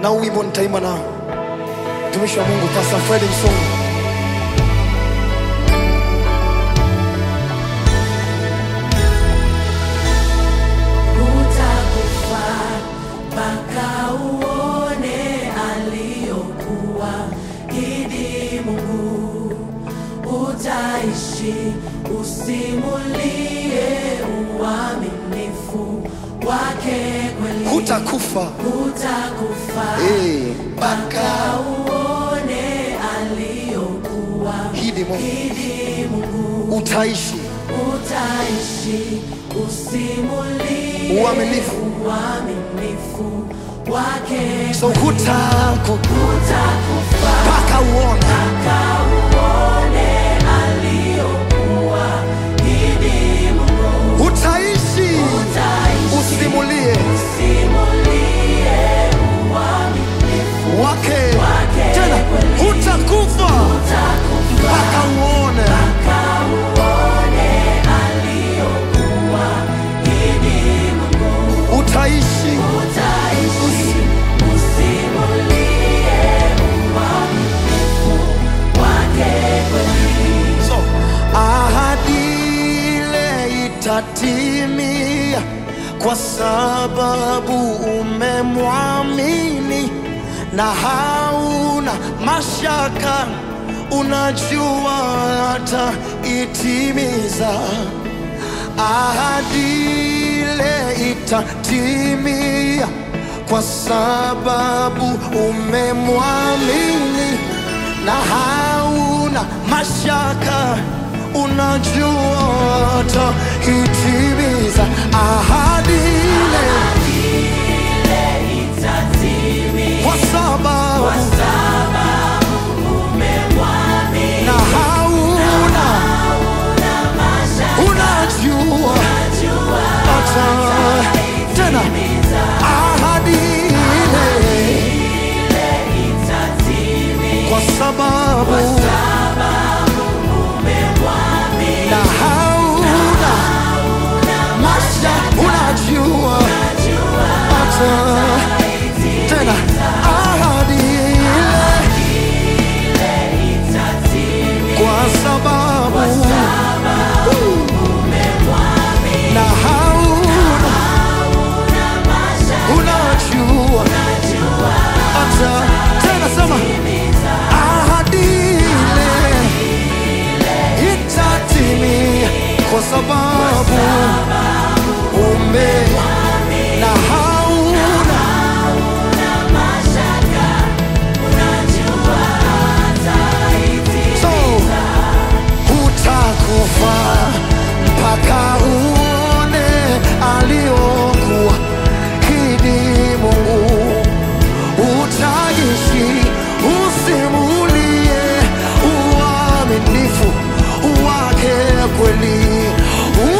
na huu wimbo nitaimba nao. Mtumishi wa Mungu Pastor Fred Msongo. Utakufa mpaka uone aliyokuwa idi Mungu. Utaishi usimulie uaminifu wake kweli. Hutakufa Utakufa eh, mpaka uone aliyokuwa hidi Mungu idi Mungu. utaishi Utaishi usimulie Uaminifu. uaminifu wake so hutaku utakufa mpaka uone mpaka uone aliyokuwa idi Mungu utaishi utaishi usimulie usimulie uaminifu wake wake tena kweli. hutakufa utakufa mpaka uone mpaka uone aliyokuwa idi Mungu utaishi utaishi usimulie uaminifu wake kweli. so ahadi ile itatimia kwa sababu umemwamini na hauna mashaka unajua hata itimiza ahadi ile itatimia kwa sababu umemwamini na hauna mashaka unajua hata itimiza ahadi ile Ile itatimia kwa sababu kwa sababu umemwamini na hauna hauna mashaka unajua unajua hata tena itimiza. ahadi ile Ile itatimia kwa sababu sababu umemwamini na hauna masha unajua unajua hata tena ahadi ile kwa sababu na hauna unajua hata tena sema ahadi ile itatimia kwa sababu ume na hauna so hutakufa mpaka uone aliokuwa hidi Mungu utaishi usimulie uaminifu wake kweli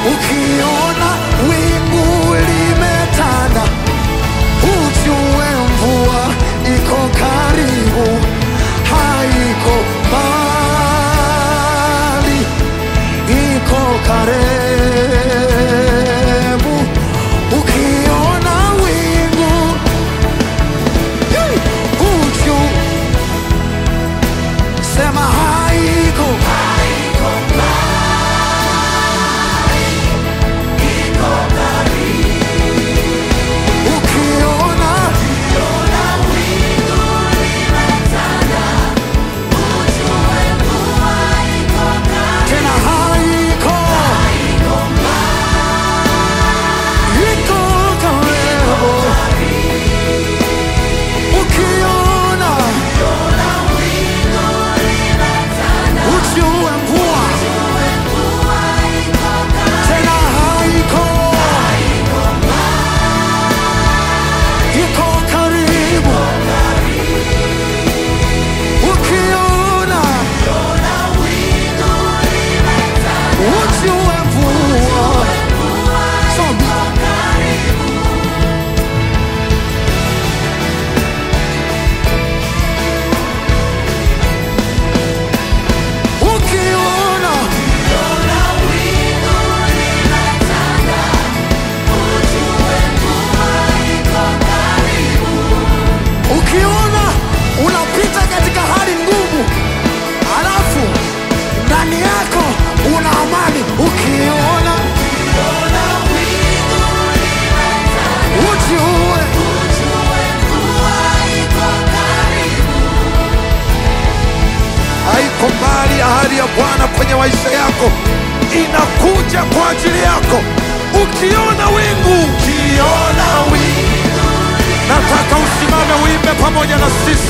Ukiona wingu limetanda, ujue mvua iko karibu, haiko mbali, iko karibu. Ukiona wingu hey, ujue sema haiko ukiona tena haiko iko karibu ukiona ujue mvua tena haiko iko karibu ukiona ujue mvua Soma. ukiona ukiona unapita katika hali ngumu alafu ndani yako una amani ukiona ujue haiko mbali. Ahadi ya Bwana kwenye maisha yako inakuja kwa ajili yako. Ukiona wingu, ukiona wingu, nataka usimame uimbe pamoja na sisi.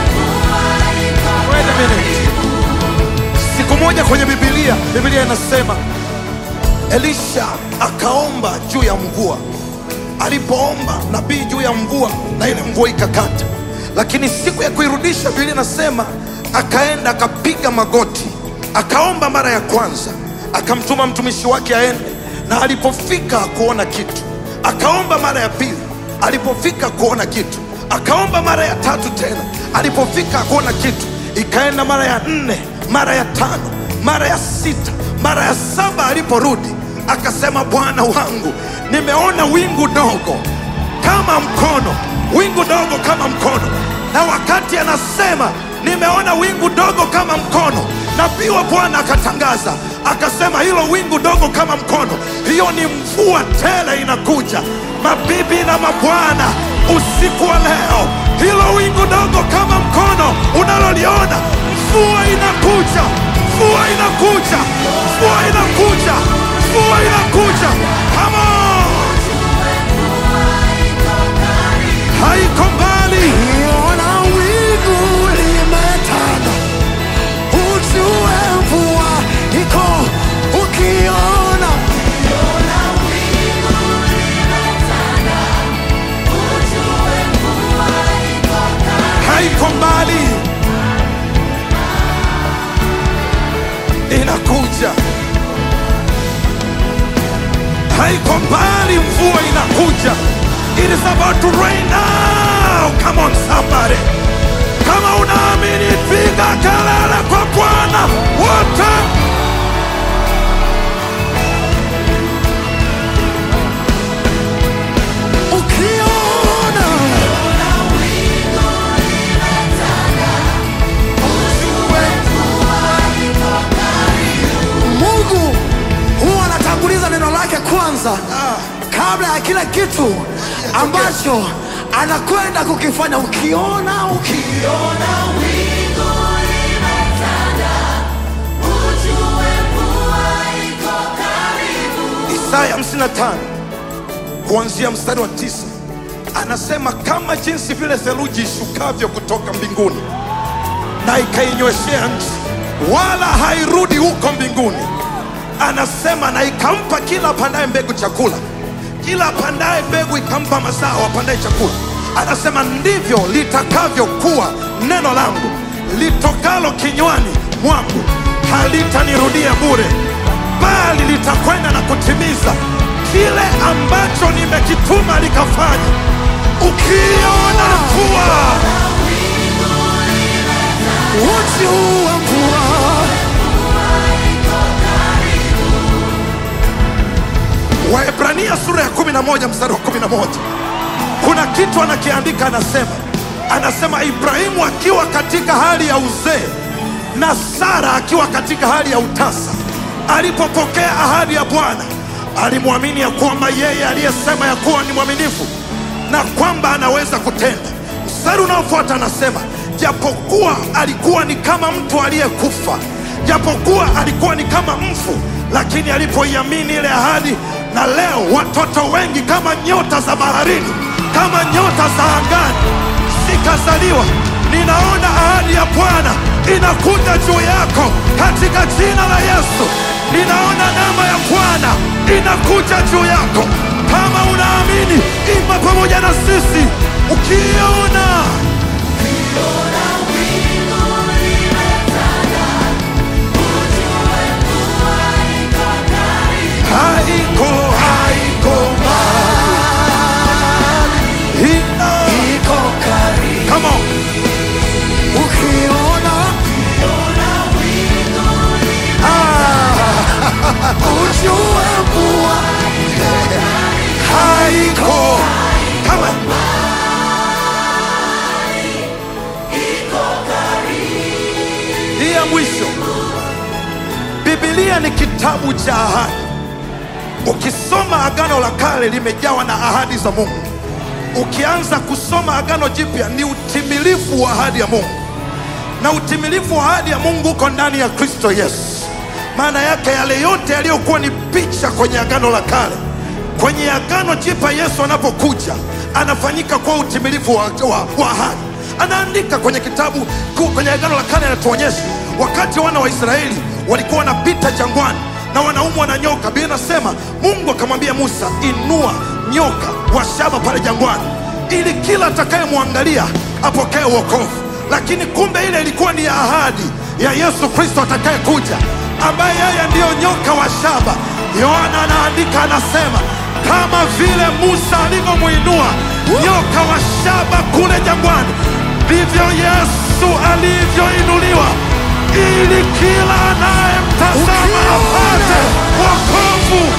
Wait a minute. Siku moja kwenye Biblia, Biblia inasema Elisha akaomba juu ya mvua. Alipoomba nabii juu ya mvua, na ile mvua ikakata, lakini siku ya kuirudisha, Biblia inasema akaenda akapiga magoti, akaomba mara ya kwanza, akamtuma mtumishi wake aende, na alipofika hakuona kitu. Akaomba mara ya pili, alipofika kuona kitu. Akaomba mara ya tatu tena, alipofika hakuona kitu. Ikaenda mara ya nne, mara ya tano, mara ya sita, mara ya saba. Aliporudi akasema, Bwana wangu, nimeona wingu dogo kama mkono, wingu dogo kama mkono. Na wakati anasema nimeona wingu dogo kama mkono, nabii wa Bwana akatangaza akasema, hilo wingu dogo kama mkono, hiyo ni mvua tele inakuja. Mabibi na mabwana, usiku wa leo, hilo wingu dogo kama mkono unaloliona, mvua inakuja, mvua inakuja, mvua inakuja, mvua inakuja. Come on! haiko mbali. ukiona wingu limetanda ujue mvua iko ukiona haiko mbali, inakuja. Haiko mbali, mvua inakuja. It is about to rain now. Come on somebody, kama unaamini, piga kelele kwa Bwana wote. ukiona Mungu huwa anatanguliza neno lake kwanza kabla ya kila kitu ambacho anakwenda kukifanya. Ukiona ukiona Isaya 55 kuanzia mstari wa tisa anasema kama jinsi vile theluji ishukavyo kutoka mbinguni na ikainyweshea nchi, wala hairudi huko mbinguni. Anasema na ikampa kila apandaye mbegu chakula, kila apandaye mbegu ikampa mazao apandaye chakula. Anasema ndivyo litakavyokuwa neno langu litokalo kinywani mwangu, halitanirudia bure, bali lita litakwenda na kutimiza kile ambacho nimekituma likafanya. Ukiona mvua, ujua mvua Waebrania sura ya 11 mstari wa 11 kuna kitu anakiandika, anasema anasema Ibrahimu akiwa katika hali ya uzee na Sara akiwa katika hali ya utasa, alipopokea ahadi ya Bwana alimwamini ya kwamba yeye aliyesema ya kuwa ni mwaminifu na kwamba anaweza kutenda. Mstari unaofuata anasema japokuwa alikuwa ni kama mtu aliyekufa, japokuwa alikuwa ni kama mfu, lakini alipoiamini ile ahadi, na leo watoto wengi kama nyota za baharini, kama nyota za angani zikazaliwa. Ninaona ahadi ya Bwana inakuja juu yako katika jina la Yesu. Ninaona neema ya Bwana inakuja juu yako. Kama unaamini, imba pamoja na sisi ukiona haiko haiko mbali, ina iko karibu come on. ukiona Ah, ujue mvua haiko kama hii ya mwisho. Biblia ni kitabu cha ahadi. Ukisoma Agano la Kale limejawa na ahadi za Mungu. Ukianza kusoma Agano Jipya ni utimilifu wa ahadi ya Mungu, na utimilifu wa ahadi ya Mungu uko ndani ya Kristo Yesu. Maana yake yale yote yaliyokuwa ni picha kwenye Agano la Kale, kwenye Agano Jipya Yesu anapokuja anafanyika kwa utimilifu wa, wa, wa ahadi. Anaandika kwenye kitabu ku- kwenye Agano la Kale, anatuonyesha wakati wana wa Israeli walikuwa wanapita jangwani na wanaumwa na nyoka. Biblia inasema Mungu akamwambia Musa, inua nyoka wa shaba pale jangwani, ili kila atakayemwangalia apokee wokovu. Lakini kumbe ile ilikuwa ni ahadi ya Yesu Kristo atakayekuja, ambaye yeye ndiyo nyoka wa shaba. Yohana anaandika anasema, kama vile Musa alivyomwinua nyoka wa shaba kule jangwani, ndivyo Yesu alivyoinuliwa ili kila anayemtazama apate wokovu.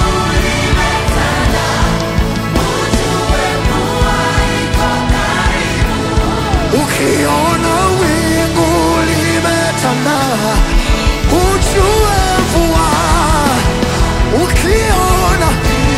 ukiona wingu limetanda ujue mvua ukiona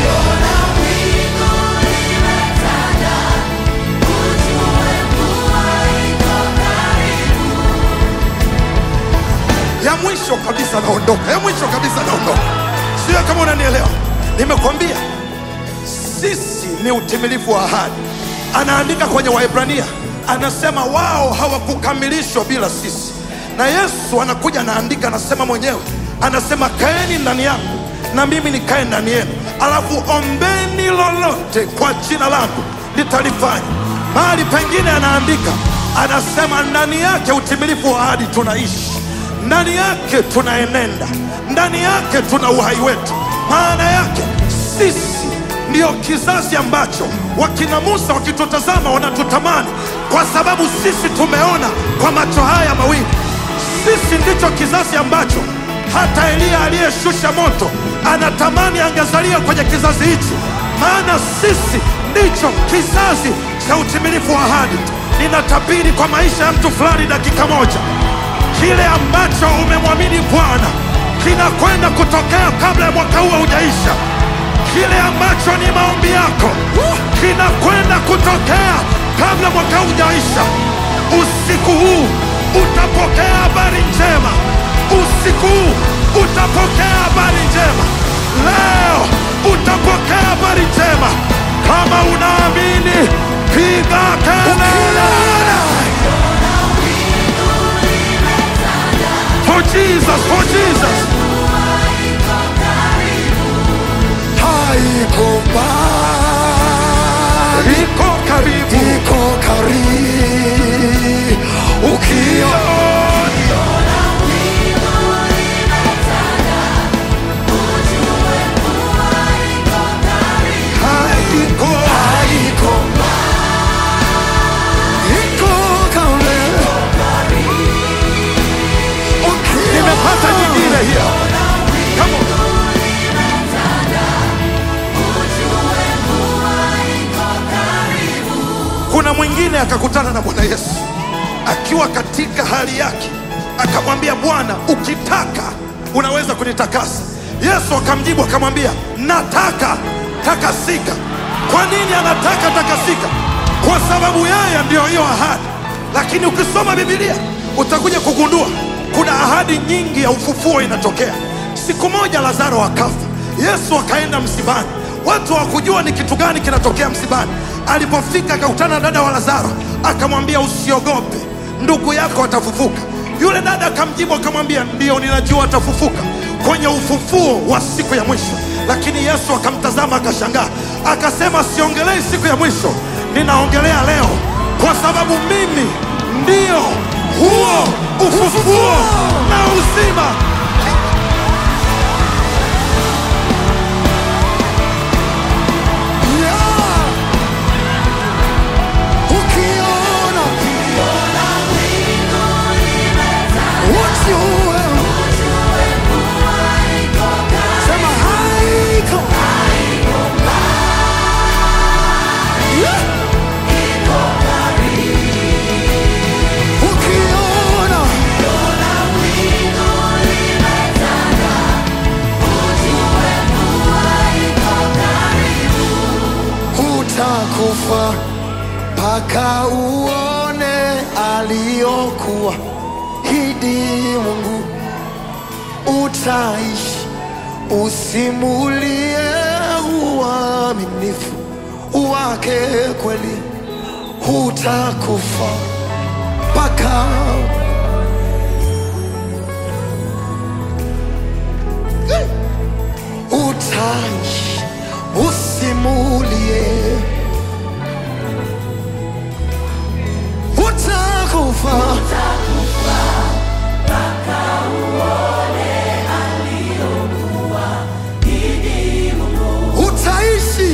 ya mwisho kabisa naondoka, ya mwisho kabisa naondoka. Sio kama unanielewa, nimekwambia sisi ni utimilifu wa ahadi. Anaandika kwenye Waebrania, anasema wao hawakukamilishwa bila sisi, na Yesu anakuja anaandika, anasema mwenyewe, anasema kaeni ndani yangu na mimi nikae ndani yenu, alafu ombeni lolote kwa jina langu nitalifanya. Mahali pengine anaandika, anasema ndani yake utimilifu wa ahadi tunaishi ndani yake tunaenenda, ndani yake tuna uhai wetu. Maana yake sisi ndiyo kizazi ambacho wakina Musa wakitutazama wanatutamani, kwa sababu sisi tumeona kwa macho haya mawili. Sisi ndicho kizazi ambacho hata Eliya aliyeshusha moto anatamani angezalia kwenye kizazi hichi, maana sisi ndicho kizazi cha utimilifu wa ahadi. Ninatabiri kwa maisha ya mtu fulani dakika moja kile ambacho umemwamini Bwana kinakwenda kutokea kabla ya mwaka huu haujaisha. Kile ambacho ni maombi yako kinakwenda kutokea kabla mwaka huu hujaisha. Usiku huu utapokea habari njema, usiku huu utapokea habari njema, leo utapokea habari njema. Kama unaamini, piga kelele. For Jesus, for Jesus. haiko mbali Iko karibu. iko karibu ukiona akakutana na Bwana Yesu akiwa katika hali yake, akamwambia Bwana, ukitaka unaweza kunitakasa. Yesu akamjibu akamwambia, nataka takasika. Kwa nini anataka takasika? Kwa sababu yeye ndiyo hiyo ahadi. Lakini ukisoma Biblia utakuja kugundua kuna ahadi nyingi ya ufufuo inatokea. Siku moja Lazaro akafa, Yesu akaenda msibani, watu hawakujua ni kitu gani kinatokea msibani. Alipofika akakutana na dada wa Lazaro, akamwambia usiogope, ndugu yako atafufuka. Yule dada akamjibu akamwambia, ndio ninajua atafufuka kwenye ufufuo wa siku ya mwisho. Lakini Yesu akamtazama akashangaa, akasema, siongelei siku ya mwisho, ninaongelea leo, kwa sababu mimi ndio huo ufufuo na uzima. Yeah. Ukiona ujue, sema haiko. Yeah. Ukiona hutakufa mpaka uone aliyokuwa hidi Mungu, utaishi usimulie uaminifu wake kweli, hutakufa mpaka utaishi usimulie utakufa utaishi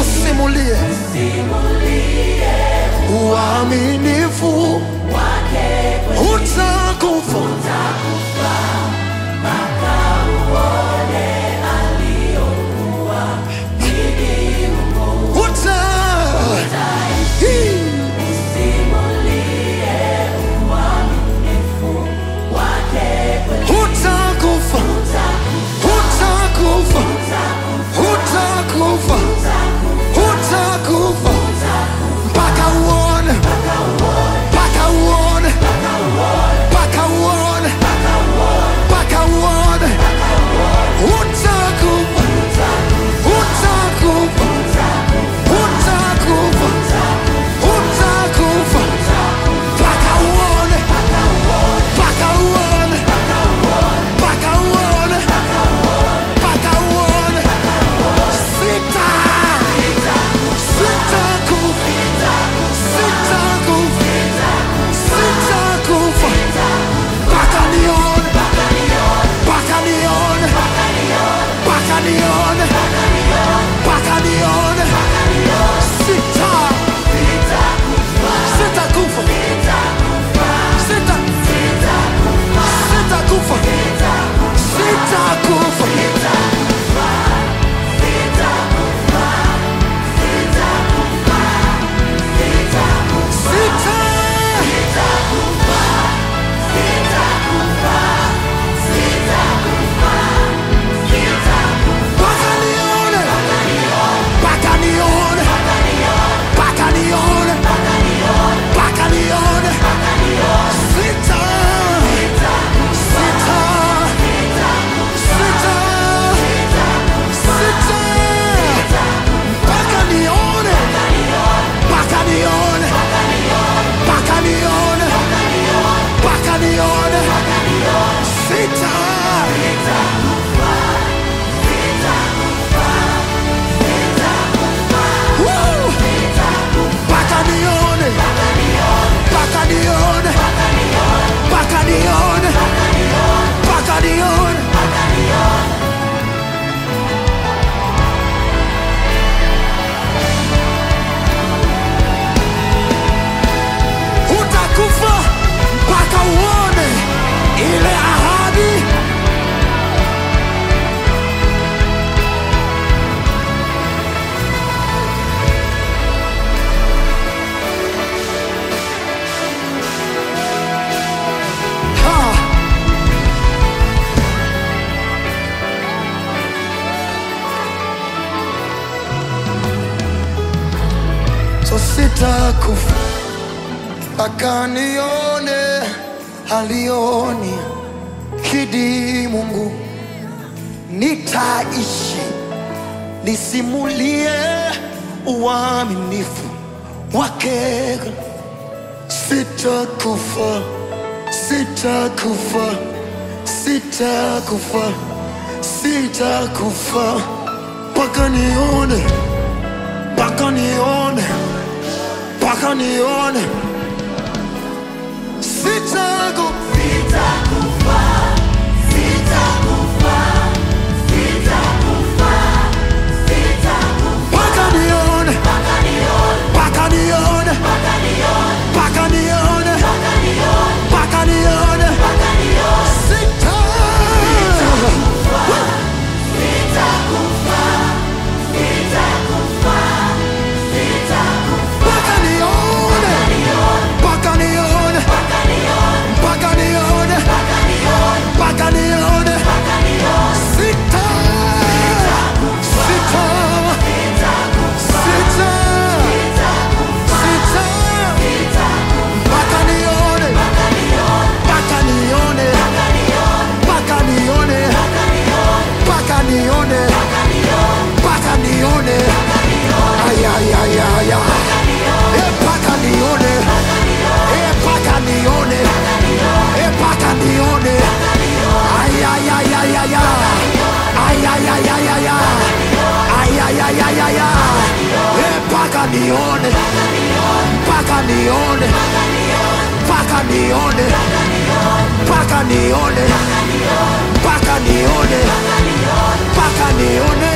usimulie uaminifu sitakufa mpaka nione alioni kidi Mungu, nitaishi nisimulie uaminifu wake. Sitakufa, sitakufa, sitakufa, sitakufa mpaka nione, mpaka nione, mpaka nione. Sitakufa, Sitakufa, sitakufa, sitakufa, sitakufa, mpaka nione, mpaka nione, mpaka nione, mpaka nione, mpaka nione, mpaka nione, mpaka nione. mpaka nione. Sita. Sitakufa, sitakufa, sitakufa, sitakufa, Mpaka nione, mpaka nione, mpaka nione, mpaka nione, mpaka nione, mpaka nione. mpaka nione. Sita. Sita. Sita. Sita. Mpaka nione, mpaka nione, mpaka nione, mpaka nione, mpaka nione. Ay, ay, ay, ay, ay. Eh, mpaka nione, eh, mpaka nione, eh, mpaka nione. Ay, ay, ay, ay, ay, ay. Ay, ay, ay, ay, ay, ay. Ay, ay, ay, ay, ay, ay. Eh, mpaka nione, mpaka nione, mpaka nione, mpaka nione, mpaka nione, mpaka nione.